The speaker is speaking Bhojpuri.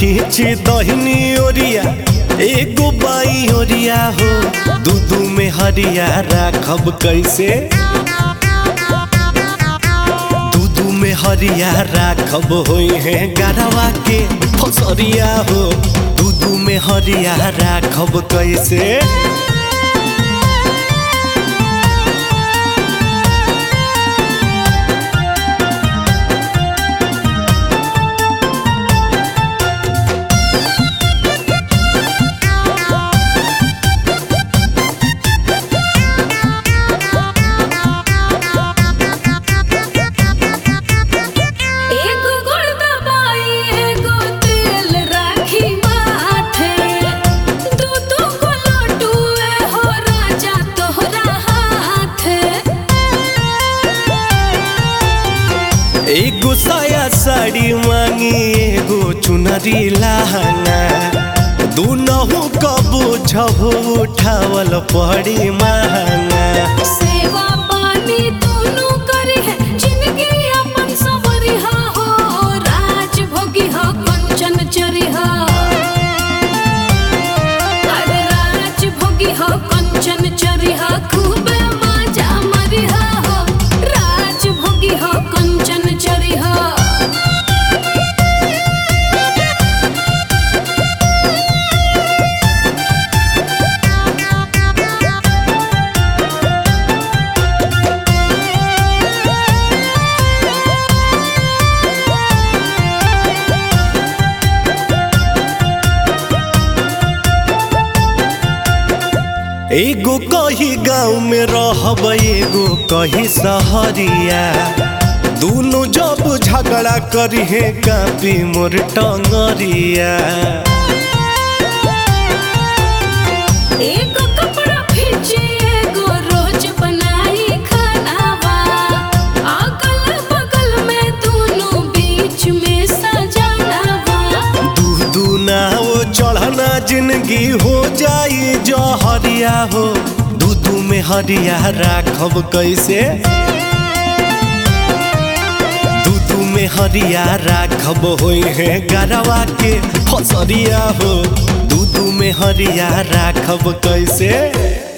खींची दहिनी ओरिया एगो बाई ओरिया हो दूधू में हरिया राखब कैसे दूधू में हरिया राखब होई है गरवा के फसरिया हो दूधू में हरिया राखब कैसे एगो गुड़ दबाई एगो तेल राखी माथे दू दू गो लड्डूए हो राजा तोहरा हाथे एगो साया साड़ी मांगी एगो चुनरी लहंगा दूनहु कबो झबो उठावल पड़ी महंगा सेवा पानी दोनों करी है जिंदगी अपन सबरी हा हो राज भोगी हा कंचन चरी हा अरे राज भोगी हा कंचन चरी हा खूबे मजा मरी हा हो राज भोगी हा कंचन चरी हा एगो कही गाँव में रहब एगो कही सहरिया दूनो जब झगड़ा करी है कापी मोर टंगरिया एगो कपड़ा खींचे एगो रोज बनाई खानावा अगल बगल में दोनों बीच में सजानावा दू दू ना वो चढ़ना जिंदगी हो जाई जहरिया हो दू दू में हरिया राखब कैसे दू दू में हरिया राखब होई है गरवा के फसरिया हो दू दू में हरिया राखब कैसे